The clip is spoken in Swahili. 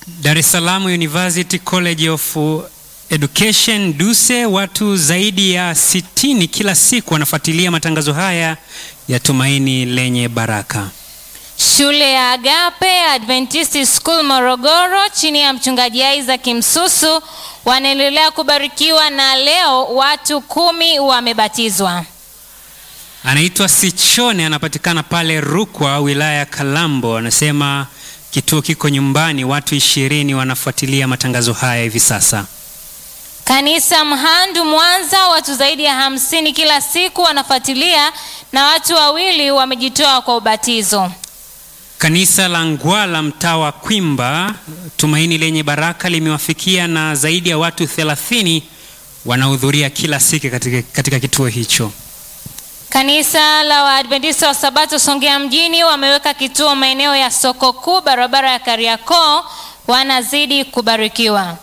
Dar es Salaam University College of Education DUSE, watu zaidi ya sitini kila siku wanafuatilia matangazo haya ya Tumaini Lenye Baraka. Shule ya Agape Adventist School Morogoro chini ya mchungaji Isaac Msusu wanaendelea kubarikiwa na leo watu kumi wamebatizwa. Anaitwa Sichone, anapatikana pale Rukwa, wilaya ya Kalambo. Anasema kituo kiko nyumbani, watu ishirini wanafuatilia matangazo haya hivi sasa. Kanisa Mhandu Mwanza, watu zaidi ya hamsini kila siku wanafuatilia na watu wawili wamejitoa kwa ubatizo. Kanisa la Ngwala mtaa wa Kwimba, Tumaini Lenye Baraka limewafikia na zaidi ya watu 30 wanahudhuria kila siku katika, katika kituo hicho. Kanisa la Waadventista wa Sabato Songea mjini wameweka kituo maeneo ya soko kuu barabara ya Kariakoo, wanazidi kubarikiwa.